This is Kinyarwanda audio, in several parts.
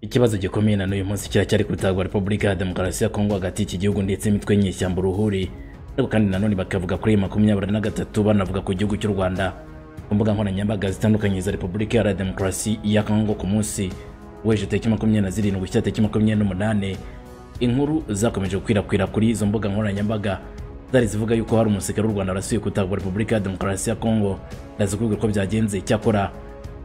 ikibazo gikomeye na n'uyu munsi kiracyari ku rutaro rwa repubulika ya demokarasi ya kongo hagati y'iki gihugu ndetse imitwe y'inyeshyamba uruhuri ariko kandi nanone bakavuga kuri iyi makumyabiri na gatatu banavuga ku gihugu cy'u rwanda ku mbuga nkoranyambaga zitandukanye za repubulika ya demokarasi ya kongo ku munsi weje tariki makumyabiri na zirindwi gushyira tariki makumyabiri n'umunani inkuru zakomeje gukwirakwira kuri izo mbuga nkoranyambaga zari zivuga yuko hari umusirikare w'u rwanda warasuye ku rutaro rwa repubulika ya demokarasi ya kongo ndazikubwira uko byagenze cyakora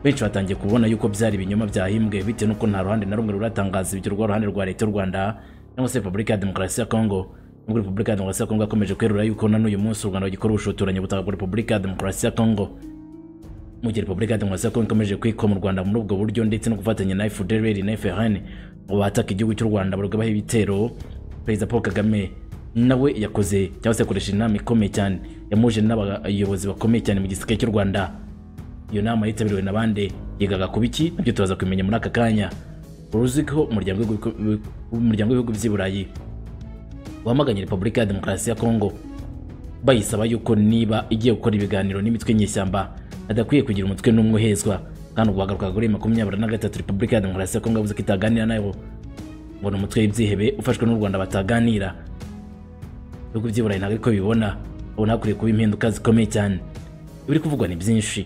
benshi batangiye kubona yuko byari ibinyoma byahimbwe bitewe n'uko nta ruhande na rumwe ruratangaza ibyo rwa ruhande rwa leta y'u rwanda cyangwa se repubulika ya demokarasi ya kongo nubwo repubulika ya demokarasi ya kongo yakomeje kwerura yuko na n'uyu munsi u rwanda rugikora ubushotoranyi butaka bwa repubulika ya demokarasi ya kongo mu gihe repubulika ya demokarasi ya kongo ikomeje kwikwa mu rwanda muri ubwo buryo ndetse no gufatanya na fdlr na frn ngo bataka igihugu cy'u rwanda barugabaho ibitero perezida paul kagame nawe yakoze cyangwa se yakoresha inama ikomeye cyane yamuje n'abayobozi bakomeye cyane mu gisirikare cy'u rwanda iyo nama yitabiriwe na bande yigaga ku biki nabyo turaza kumenya muri aka kanya uruziko umuryango w'ibihugu by'i burayi wamaganye repubulika ya demokarasi ya kongo bayisaba yuko niba igiye gukora ibiganiro n'imitwe nyeshyamba adakwiye kugira umutwe n'umwe uhezwa kandi ubwo hagarukaga kuri makumyabiri na gatatu repubulika ya demokarasi ya kongo yavuze ko itaganira nabo mbona umutwe w'ibyihebe ufashwe n'u rwanda bataganira ibihugu by'i burayi ntabwo ariko bibona ubona hakwiye kuba impinduka zikomeye cyane ibiri kuvugwa ni byinshi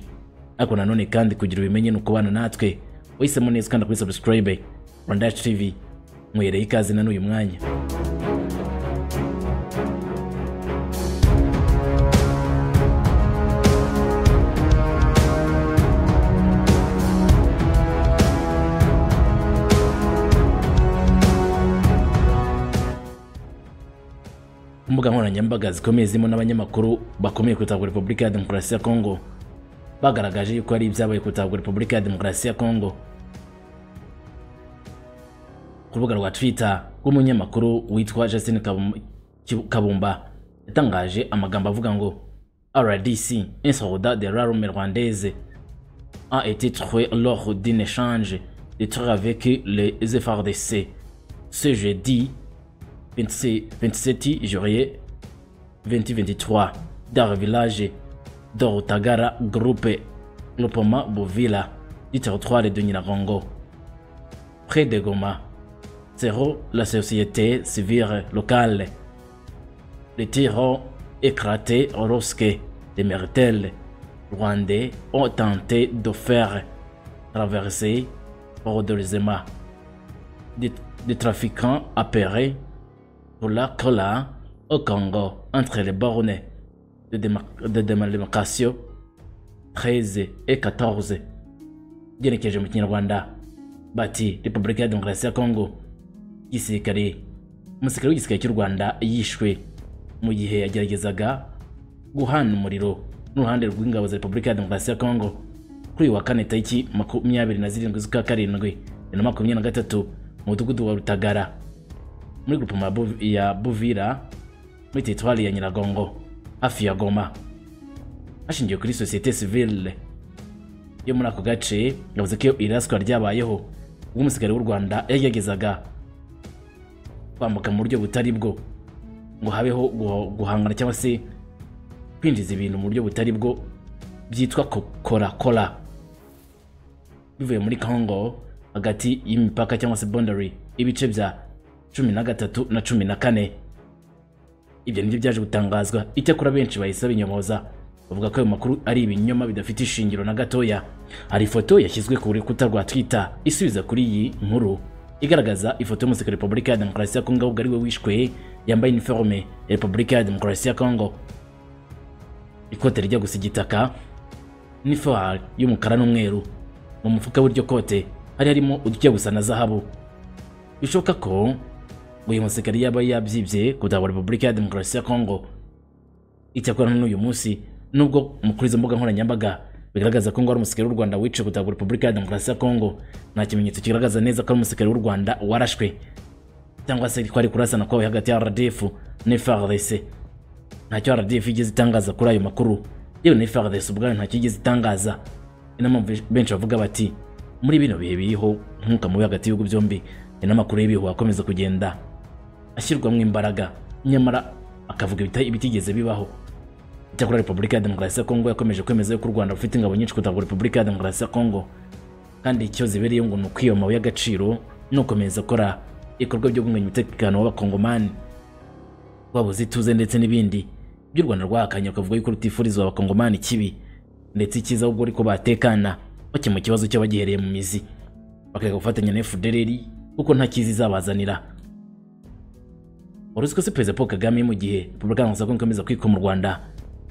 ariko nanone kandi kugira ubimenye ni ukubana natwe wahisemo neza kandi kuri subscribe rwanda tv mwereye ikaze na n'uyu mwanya imbuga nkoranyambaga zikomeye zirimo n'abanyamakuru bakomeye kwitabwa repubulika ya demokarasi ya kongo bagaragaje yuko hari ibyabaye ku rutaro rwa repubulika ya demokarasi ya kongo ku rubuga rwa twitter rw'umunyamakuru witwa justin kabumba yatangaje amagambo avuga ngo rdc insoldat de l'arme rwandaise a été trouvé lors d'un échange de tirs avec les FRDC ce jeudi 27 juillet 2023 dans le village Dorotagara Groupe Lopoma Bouvila du territoire de Nyiragongo. Près de Goma, zéro la société civile locale. Les tirs éclatés au Rosque des Mertel rwandais ont tenté de faire traverser hors de l'Ezema. Des, des trafiquants apparaissent pour la cola au Congo entre les bornes de demarcation 13 et 14 ugenekereje mu kinyarwanda bati repubulika ya demokarasi ya kongo gisirikare umusirikare w'igisirikare cy'u rwanda yishwe mu gihe yageragezaga guhana umuriro n'uruhande rw'ingabo za repubulika ya demokarasi ya kongo kuri uyu wa kane tariki makumyabiri na zirindwi z'ukwa karindwi bibiri na makumyabiri na gatatu mu mudugudu wa rutagara muri grupoma ya buvira muri teritwari ya nyiragongo hafi ya goma hashingiwe kuri sosiyete sivile yo muri ako gace yavuze ko iraswa ryabayeho ubwo umusirikare w'u rwanda yageragezaga kwambuka mu buryo butari bwo ngo habeho guhangana cyangwa se kwinjiza ibintu mu buryo butari bwo byitwa korakora bivuye muri congo hagati y'imipaka cyangwa se bondary ibice bya cumi na gatatu na cumi na kane ibyo nibyo byaje gutangazwa icyakora benshi bahise babinyomoza bavuga ko ayo makuru ari ibinyoma bidafite ishingiro na gatoya hari ifoto yashyizwe ku rukuta rwa twitter isubiza kuri iyi nkuru igaragaza ifoto y'umusirikare repubulika ya demokarasi ya kongo ahubwo ari we wishwe yambaye iniforume ya repubulika ya demokarasi ya kongo ikote rijya gusa igitaka n'ifari y'umukara n'umweru mu mufuka w'iryo kote hari harimo udujya gusa na zahabu bishoboka ko uyu musirikare yaba yabyibye kuzaba repubulika ya demokarasi ya kongo icyakora n'uyu munsi nubwo kuri izo mbuga nkoranyambaga bigaragaza ko ngo ari umusirikare w'u rwanda wice kuzaba repubulika ya demokarasi ya kongo nta kimenyetso kigaragaza neza ko ari umusirikare w'u rwanda warashwe cyangwa se ko ari kurasana kwawe hagati ya rdf na frc ntacyo rdf igeze itangaza kuri ayo makuru yewe na frc ubwayo ntacyo igeze itangaza inama benshi bavuga bati muri bino bihe biriho nk'umwuka mubi hagati y'ibihugu byombi ni n'amakuru y'ibihuha akomeza kugenda ashyirwamo imbaraga nyamara akavuga ibitigeze bibaho icyakora repubulika ya demokarasi ya kongo yakomeje kwemeza yuko u rwanda rufite ingabo nyinshi kutabwa repubulika ya demokarasi ya kongo kandi icyo zibereyeho ngo ni ukwiyoma y'agaciro no gukomeza gukora ibikorwa byo kumenya umutekano w'abakongomani waba uzi ituze ndetse n'ibindi by'u rwanda rwahakanye rukavuga yuko rutifurizwa abakongomani ikibi ndetse icyiza ahubwo ariko batekana bakemura ikibazo cy'abagihereye mu mizi bakareka gufatanya na fdrr kuko nta cyiza izabazanira wari uzi ko se perezida paul kagame mu gihe repubulika iharanira ko ikomeza kwikwa mu rwanda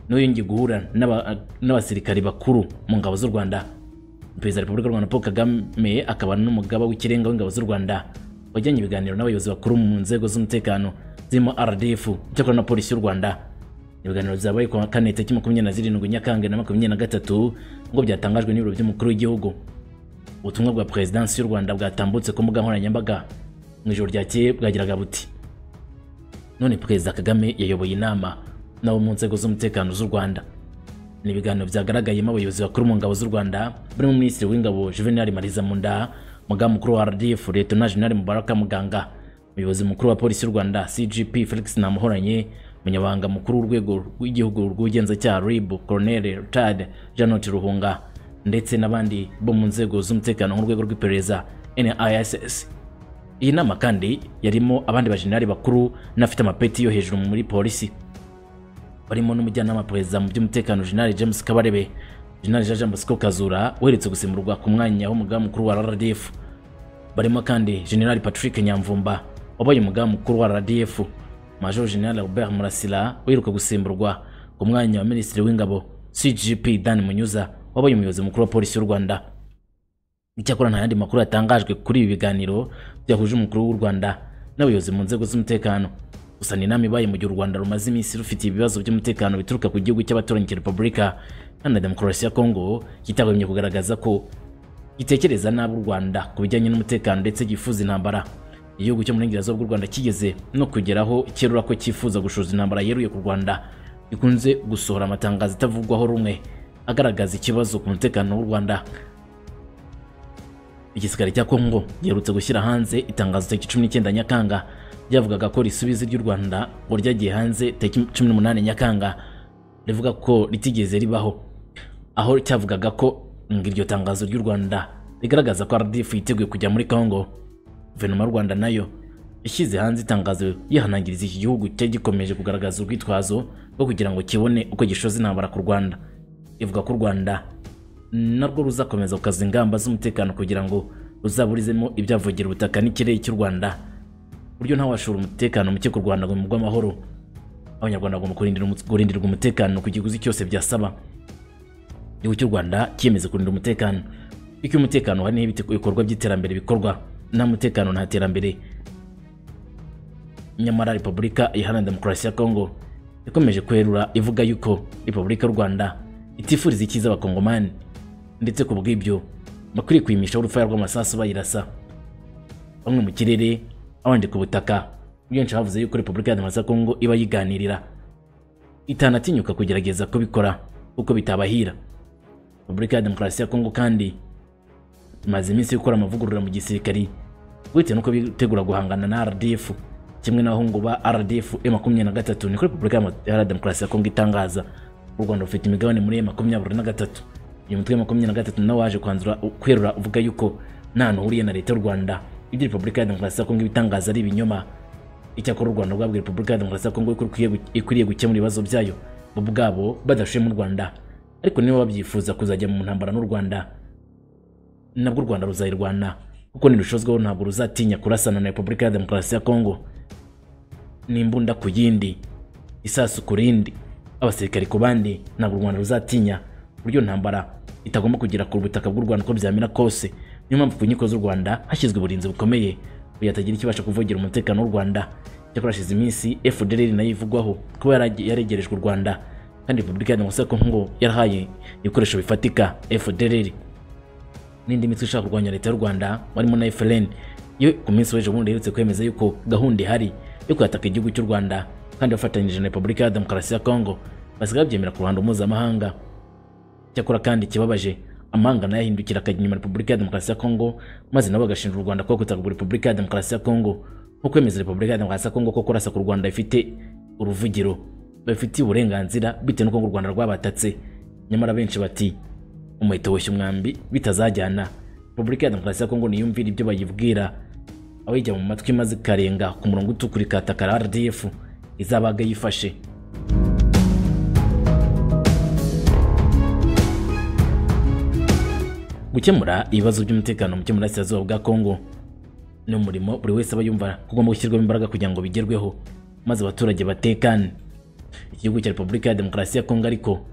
niwe yongeye guhura n'aba- n'abasirikari bakuru mu ngabo z'u rwanda perezida wa repubulika y'u rwanda paul kagame akaba n'umugaba w'ikirenga w'ingabo z'u rwanda wajyanye ibiganiro n'abayobozi bakuru mu nzego z'umutekano zirimo rdf icyakora na polisi y'u rwanda ibiganiro byabaye ku wa kane tariki makumyabiri na zirindwi nyakanga na makumyabiri na gatatu nk'uko byatangajwe n'ibiro by'umukuru w'igihugu ubutumwa bwa perezidansi y'u rwanda bwatambutse ku mbuga nkoranyambaga mu ijoro ryakeye bwagiraga buti none perezida kagame yayoboye inama n'abo mu nzego z'umutekano z'u rwanda ni ibiganiro byagaragayemo abayobozi bakuru mu ngabo z'u rwanda barimo minisitiri w'ingabo juvenal mariza munda mugaba mukuru wa rdf leta jenerali mubaraka muganga umuyobozi mukuru wa polisi y'u rwanda cgp felix namuhoranye umunyabanga mukuru w'urwego rw'igihugu rw'ubugenzacyaha rib colonel tad janet ruhunga ndetse n'abandi bo mu nzego z'umutekano nk'urwego rw'iperereza niss iyi nama kandi yarimo abandi bajenerali bakuru n'abafite amapeti yo hejuru muri polisi barimo n'umujyanama wa perezida mu by'umutekano jenerali james kabarebe jenerali jean bosco kazura uherutse gusimburwa ku mwanya w'umugaba mukuru wa rdf barimo kandi jenerali patrick nyamvumba wabaye umugaba mukuru wa rdf major jenerali albert murasira uheruka gusimburwa ku mwanya wa minisitiri w'ingabo cgp dan munyuza wabaye umuyobozi mukuru wa polisi y'u rwanda icyakora nta yandi makuru yatangajwe kuri ibi biganiro byahuje umukuru w'u rwanda n'abayobozi mu nzego z'umutekano gusa ni inama ibaye mu gihe u rwanda rumaze iminsi rufite ibibazo by'umutekano bituruka ku gihugu cy'abaturanyi cya repubulika iharanira demokarasi ya kongo kitahwemye kugaragaza ko gitekereza nabi u rwanda ku bijyanye n'umutekano ndetse gifuza intambara igihugu cyo mu burengerazuba bw'u rwanda kigeze no kugeraho cyerura ko cyifuza gushoza intambara yeruye ku rwanda ikunze gusohora amatangazo atavugwaho rumwe agaragaza ikibazo ku mutekano w'u rwanda igisirikare cya Congo giherutse gushyira hanze itangazo tariki cumi n'icyenda Nyakanga ryavugaga ko risubiza iry'u Rwanda ngo ryagiye hanze tariki cumi n'umunani Nyakanga rivuga ko ritigeze ribaho aho cyavugaga ko ngo iryo tangazo ry'u Rwanda rigaragaza ko RDF yiteguye kujya muri Congo guverinoma y'u Rwanda nayo yashyize hanze itangazo yihanangiriza iki gihugu cyari gikomeje kugaragaza urwitwazo rwo kugira ngo kibone uko gishoza intambara ku Rwanda ivuga ko u Rwanda narwo ruzakomeza gukaza ingamba z'umutekano kugira ngo ruzaburizemo ibyavugira ubutaka n'ikirere cy'u Rwanda ku buryo ntawashora umutekano muke ku Rwanda ngo mugwe amahoro abanyarwanda bagomba kurindira umu- kurindirwa umutekano ku kiguzi cyose byasaba igihugu cy'u Rwanda cyiyemeza kurinda umutekano bityo umutekano hari n'ibiti ibikorwa by'iterambere bikorwa nta mutekano nta terambere nyamara repubulika iharanira demokarasi ya kongo ikomeje kwerura ivuga yuko repubulika y'u rwanda itifuriza icyiza abakongomani ndetse ku bw'ibyo bakwiriye kwimisha urufaya rw'amasasu bayirasa bamwe mu kirere abandi ku butaka benshi bavuze yuko repubulika ya demokarasi ya kongo iba yiganirira itanatinyuka kugerageza kubikora kuko bitabahira repubulika ya demokarasi ya kongo kandi imaze iminsi yo gukora amavugurura mu gisirikari bitewe nuko bitegura guhangana na rdf kimwe n'aho ngo ba rdf e makumyabiri na gatatu niko repubulika ya demokarasi ya kongo itangaza u rwanda rufite imigabane muri e makumyabiri na gatatu uyu mutwe wa makumyabiri na gatatu nawe waje kwanzura kwerura uvuga yuko nta hantu uhuriye na leta y'u rwanda ibyo repubulika ya demokarasi ya kongo ibitangaza ari ibinyoma icyakora u rwanda rwabwiye repubulika ya demokarasi ya kongo ko rukwiye gu- ikwiriye gukemura ibibazo byayo bo ubwabo badashuye mu rwanda ariko niba babyifuza kuzajya mu ntambara n'u rwanda nabwo u Rwanda ruzayirwana kuko nirushozweho ntabwo ruzatinya kurasana na Repubulika ya Demokarasi ya Kongo n'imbunda ku yindi isasu ku rindi abasirikari ku bandi ntabwo u Rwanda ruzatinya ku buryo ntambara itagomba kugera ku butaka bw'u Rwanda uko byamera kose niyo mpamvu ku nkiko z'u Rwanda hashyizwe uburinzi bukomeye kugira hatagira ikibasha kuvugira umutekano w'u Rwanda cyakora hashize iminsi FDLR nayo ivugwaho kuba yarage- yaregerejwe u Rwanda kandi Repubulika ya Demokarasi ya Kongo yarahaye ibikoresho bifatika FDLR n'indi mitwe ishaka kurwanya leta y'u rwanda barimo na FLN yo ku minsi w'ejo bundi iherutse kwemeza yuko gahunda ihari yo kwataka igihugu cy'u rwanda kandi bafatanyije na repubulika ya demokarasi ya kongo basigaye babyemera ku ruhando mpuzamahanga cyakora kandi ikibabaje amahanga nayo ahindukira akajya inyuma repubulika ya demokarasi ya kongo maze nabo bagashinja u rwanda kuba kutagura repubulika ya demokarasi ya kongo nko kwemeza repubulika ya demokarasi ya kongo ko kurasa ku rwanda ifite uruvugiro babifitiye uburenganzira bitewe n'uko ngo u rwanda rwabatatse nyamara benshi bati umuheto woshya umwambi bitazajyana repubulika ya demokarasi ya kongo ntiyumvira ibyo bayibwira awuyijya mu matwi maze ikarenga ku murongo utukura ikatakara rdf izabaga yifashe gukemura ibibazo by'umutekano muke muri burasirazuba bwa kongo ni umurimo buri wese aba yumva ko ugomba gushyirwamo imbaraga kugira ngo bigerweho maze abaturage batekane igihugu cya repubulika ya demokarasi ya kongo ariko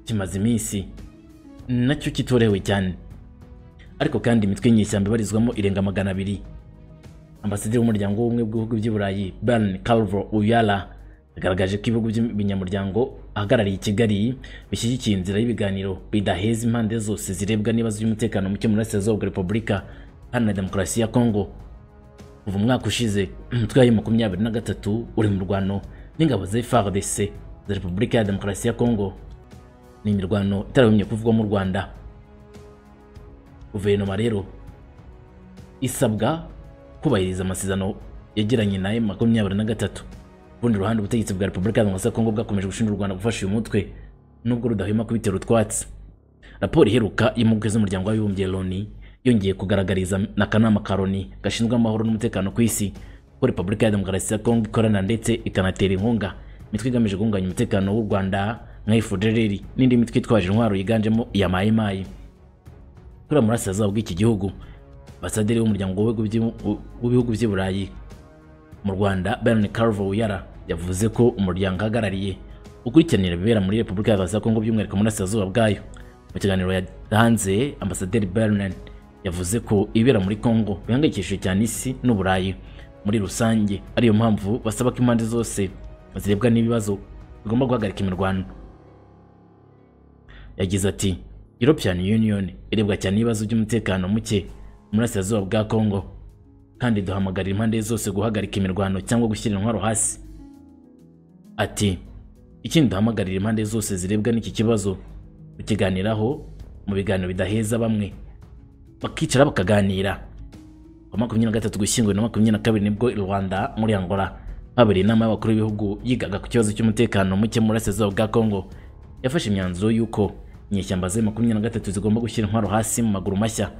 kimaze iminsi nacyo kitorewe cyane ariko kandi imitwe y'inyeshyamba ibarizwamo irenga magana abiri ambasaderi w'umuryango w'ubumwe bw'ibihugu by'i burayi bern calvo uyala yagaragaje ko ibihugu by'abanyamuryango ahagarariye i kigali bishyigikiye inzira y'ibiganiro bidaheza impande zose zirebwa n'ibibazo by'umutekano muke muri burasirazuba bwa repubulika iharanira demokarasi ya kongo kuva umwaka ushize umutwe wa makumyabiri na gatatu uri mu rwano n'ingabo za frdc za repubulika ya demokarasi ya kongo ni imirwano itarahumye kuvugwa mu rwanda guverinoma rero isabwa kubahiriza amasezerano yagiranye na emu makumyabiri na gatatu ku rundi ruhande ubutegetsi bwa repubulika ya kongo bwakomeje gushinja u rwanda gufasha uyu mutwe nubwo rudahwema kubitera utwatsi raporo iheruka y'impuguke z'umuryango w'abibumbye loni yongeye kugaragariza na kanama ka loni gashinzwe amahoro n'umutekano ku isi ko repubulika ya demokarasi ya kongo ikorana ndetse ikanatera inkunga imitwe igamije guhunganya umutekano w'u rwanda nka fdrr n'indi mitwe itwaje intwaro yiganjemo iya mayimayi kuri amurasirazuba bw'iki gihugu basaderi w'umuryango w'ibihugu by'i burayi mu rwanda Bern Carvo Uyara yavuze ko umuryango ahagarariye ukurikiranira ibibera muri repubulika ya kongo by'umwihariko mu burasirazuba bwayo mu kiganiro yatanze ambasaderi Bern yavuze ko ibibera muri kongo bihangayikishije cyane isi n'uburayi muri rusange ariyo mpamvu basaba ko impande zose zirebwa n'ibibazo bigomba guhagarika imirwano yagize ati European Union irebwa cyane ibibazo by'umutekano muke mu burasirazuba bwa Kongo kandi duhamagarira impande zose guhagarika imirwano cyangwa gushyira intwaro hasi ati ikindi duhamagarira impande zose zirebwa n'iki kibazo tukiganiraho mu biganiro bidaheza bamwe bakicara bakaganira ku makumyabiri na gatatu gushyingo na makumyabiri na kabiri nibwo i Rwanda muri Angola habereye inama y'abakuru b'ibihugu yigaga ku kibazo cy'umutekano muke mu burasirazuba bwa Kongo yafashe imyanzuro y'uko inyeshyamba ze makumyabiri na gatatu zigomba gushyira intwaro hasi mu maguru mashya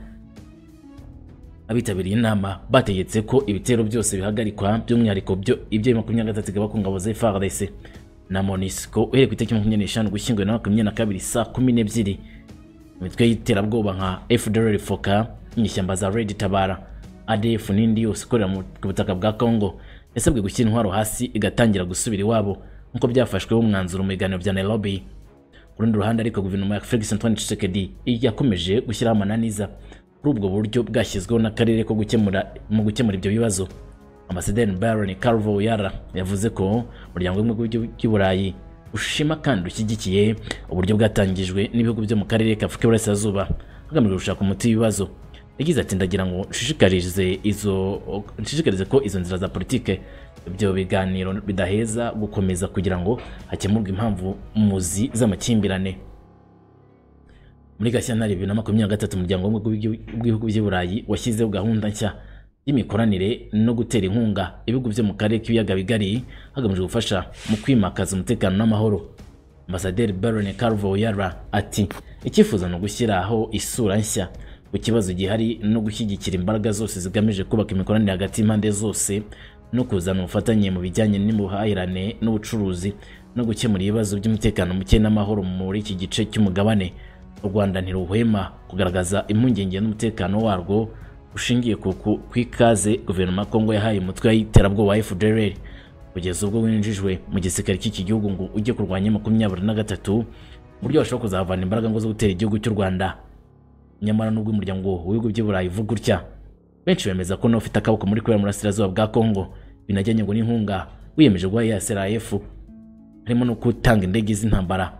abitabiriye inama bategetse ko ibitero byose bihagarikwa by'umwihariko byo ibyo makumyabiri na gatatu igaba ku ngabo za FARDC na MONUSCO uhereye ku itariki makumyabiri n'eshanu gushyingo na makumyabiri na kabiri saa kumi n'ebyiri imitwe y'iterabwoba nka FDLR FOCA inyeshyamba za Red Tabara ADF n'indi yose ikorera ku butaka bwa Congo yasabwe gushyira intwaro hasi igatangira gusubira iwabo nk'uko byafashweho umwanzuro mu biganiro bya Nairobi ku rundi ruhande ariko guverinoma ya Felix Antoine Tshisekedi yakomeje gushyiraho amananiza kuri ubwo buryo bwashyizweho n'akarere ko gukemura mu gukemura ibyo bibazo Ambasaderi Baron Calvo Yara yavuze ko umuryango w'ubumwe bw'i Burayi ushima kandi ushyigikiye uburyo bwatangijwe n'ibihugu byo mu karere ka Afurika y'Uburasirazuba hagamijwe gushaka umuti w'ibibazo yagize ati ndagira ngo nshishikarize izo nshishikarize ko izo nzira za politike ibyo biganiro bidaheza gukomeza kugira ngo hakemurwe impamvu muzi z'amakimbirane muri gashyantare bibiri na makumyabiri na gatatu umuryango w'ibihugu by'i burayi washyizeho gahunda nshya y'imikoranire no gutera inkunga ibihugu byo mu karere k'ibiyaga bigari hagamijwe gufasha mu kwimakaza umutekano n'amahoro ambasaderi baron carvo yara ati icyifuzo ni ugushyiraho isura nshya ku kibazo gihari no gushyigikira imbaraga zose zigamije kubaka imikoranire hagati y'impande zose no kuzana ubufatanye mu bijyanye n'ubuhahirane n'ubucuruzi no gukemura ibibazo by'umutekano muke n'amahoro muri iki gice cy'umugabane u rwanda ntiruhwema kugaragaza impungenge n'umutekano warwo ushingiye ku ikaze guverinoma ya kongo yahaye umutwe w'iterabwoba fdr kugeza ubwo winjijwe mu gisirikare cy'iki gihugu ngo ujye kurwanya makumyabiri na gatatu ku buryo bashobora kuzahavana imbaraga ngo zo gutera igihugu cy'u rwanda nyamara n'ubwo umuryango w'ibihugu by'i burayi uvuga utya benshi bemeza ko nawe ufite akaboko muri kurera murasirazuba bwa Kongo binajyanye ngo n'inkunga wiyemeje guha IASRF harimo no gutanga indege z'intambara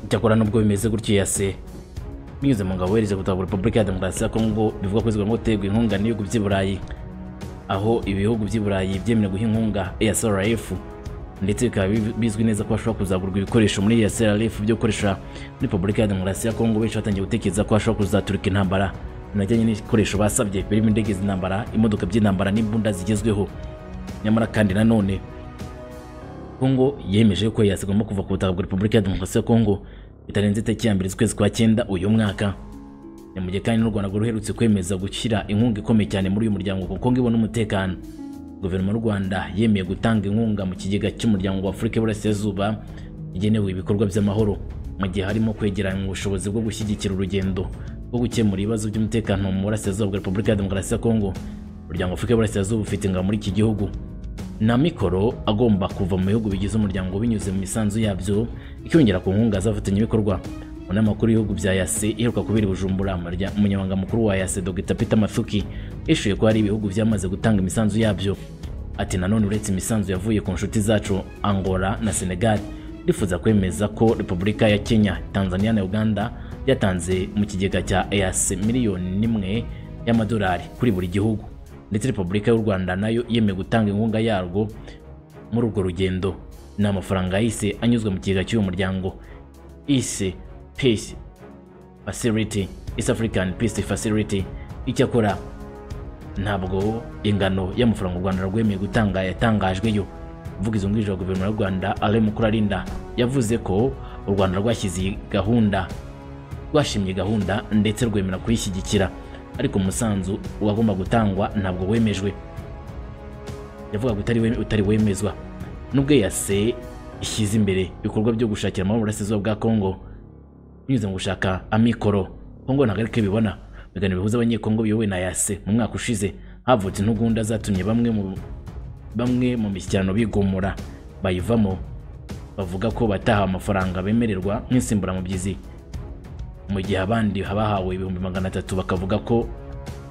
cyakora nubwo bimeze gutyo yase binyuze mu ngabo wereje gutaba Repubulika ya Demokarasi ya Kongo bivuga ko izigomba guterwa inkunga n'ibihugu by'i Burayi aho ibihugu by'i Burayi byemera guha inkunga IASRF ndetse bikaba bizwi neza ko hashobora kuzagurwa ibikoresho muri ya SRF byo gukoresha muri Repubulika ya Demokarasi ya Kongo benshi batangiye gutekereza ko hashobora kuzaturika intambara binajyanye n'ibikoresho basabye birimo indege z'intambara imodoka by'intambara n'imbunda zigezweho nyamara kandi nanone Kongo yemeje ko yasi igomba kuva ku butaka bwa Repubulika ya Demokarasi ya Kongo bitarenze tariki ya mbere z'ukwezi kwa cyenda uyu mwaka nyamujye kandi n'u rwanda ruherutse kwemeza gushyira inkunga ikomeye cyane muri uyu muryango kuko ngo ibona umutekano guverinoma y'u rwanda yemeye gutanga inkunga mu kigega cy'umuryango wa afurika y'uburasirazuba igenewe ibikorwa by'amahoro mu gihe harimo kwegeranya ubushobozi bwo gushyigikira urugendo rwo gukemura ibibazo by'umutekano mu burasirazuba bwa repubulika ya demokarasi ya kongo umuryango wa afurika y'uburasirazuba ufite ingabo muri iki gihugu na mikoro agomba kuva mu bihugu bigize umuryango binyuze mu misanzu yabyo ikiyongera ku nkunga z'abafatanyabikorwa mu nama y'ukuru y'ibihugu bya yase iheruka kubera i bujumbura Umurya- umunyamabanga mukuru wa yase dr peter mafuki yishuye ko hari ibihugu byamaze gutanga imisanzu yabyo ati nanone uretse imisanzu yavuye ku nshuti zacu angola na senegal rifuza kwemeza ko repubulika ya kenya tanzania na uganda byatanze mu kigega cya ease miliyoni n'imwe y'amadolari kuri buri gihugu ndetse repubulika y'u rwanda nayo yemeye gutanga inkunga yarwo muri urwo rugendo ni amafaranga yahise anyuzwe mu kigega cy'uyu muryango ise peace facility east african peace facility icyakora ntabwo ingano y'amafaranga u rwanda rwemeye gutanga yatangajweyo umuvugizi wungirije wa guverinoma y'u rwanda alain mukurarinda yavuze ko u rwanda rwashyize iyi gahunda rwashimye gahunda ndetse rwemera kuyishyigikira ariko umusanzu wagomba gutangwa ntabwo wemejwe yavuga ko utari weme- utari wemezwa nubwo yase ishyize imbere ibikorwa byo gushakira amahoro uburasirazuba bwa kongo binyuze mu gushaka amikoro kongo ntabwo ariko ibibona mu biganiro bihuza abanyekongo biyobowe na yase mu mwaka ushize havutse intugunda zatumye bamwe mu bamwe mu mishyikirano bigomora bayivamo bavuga ko bataha amafaranga bemererwa nk'insimburamubyizi mu gihe abandi bahawe ibihumbi magana atatu bakavuga ko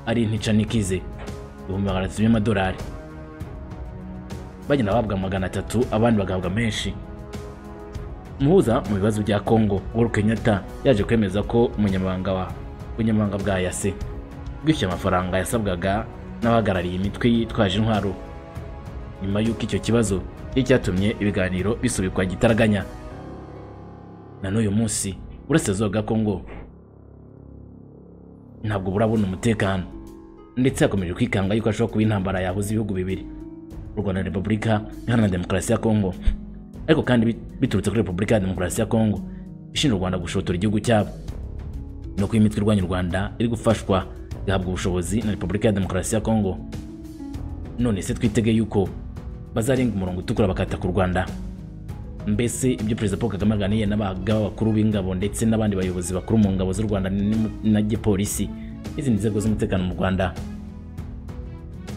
ari ntica n'ikize ibihumbi magana atatu by'amadolari bagenda bahabwa magana atatu abandi bagahabwa menshi muhuza mu bibazo bya kongo uhuru kenyatta yaje kwemeza ko umunyamabanga wa ubunyamabanga bwa yase bwishyuye amafaranga yasabwaga n'abahagarariye imitwe yitwaje intwaro nyuma y'uko icyo kibazo cyari cyatumye ibiganiro bisubikwa gitaraganya na n'uyu munsi burasirazuba bwa kongo ntabwo burabona umutekano ndetse hakomeje kwikanga yuko hashobora kuba intambara yahuza ibihugu bibiri u rwanda na repubulika iharanira demokarasi ya kongo ariko kandi bit- biturutse kuri repubulika ya demokarasi ya kongo ishinja u rwanda gushotora igihugu cyabo ni uko imitwe irwanya u rwanda iri gufashwa igahabwa ubushobozi na repubulika ya demokarasi ya kongo none se twitege yuko bazarenga umurongo utukura bakataka u rwanda mbese ibyo perezida paul kagame aganiriye n'abaga b'abakuru b'ingabo ndetse n'abandi bayobozi bakuru mu ngabo z'u rwanda n'imu- na gipolisi n'izindi nzego z'umutekano mu rwanda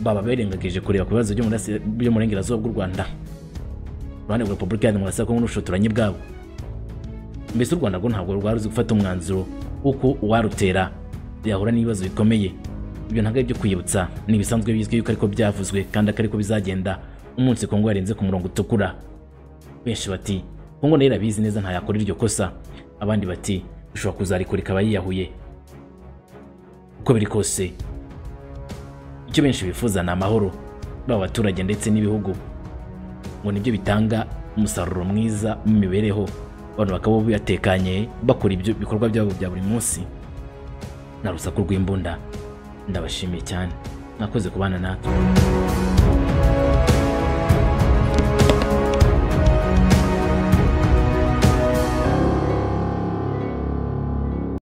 baba berengagije kureba ku bibazo byo mu burasi- byo mu burengerazuba bw'u rwanda uruhande rwa repubulika ya demokarasi ya kongo n'ubushotoranyi bwabo mbese u rwanda rwo ntabwo rwari ruzi gufata umwanzuro w'uko uwarutera yahura n'ibibazo bikomeye ibyo ntabwo ari ibyo kwibutsa ni ibisanzwe bizwi yuko ariko byavuzwe kandi ko ariko bizagenda umunsi kongo yarenze ku murongo utukura benshi bati kongo nayo irabizi neza ntayakora iryo kosa abandi bati ushobora kuzarikora ikaba yiyahuye uko biri kose icyo benshi bifuza ni amahoro baba abaturage ndetse n'ibihugu ngo nibyo bitanga umusaruro mwiza mu mibereho abantu bakaba batekanye bakora ibyo bikorwa byabo bya buri munsi nta rusaku rw'imbunda ndabashimiye cyane mwakoze kubana natwe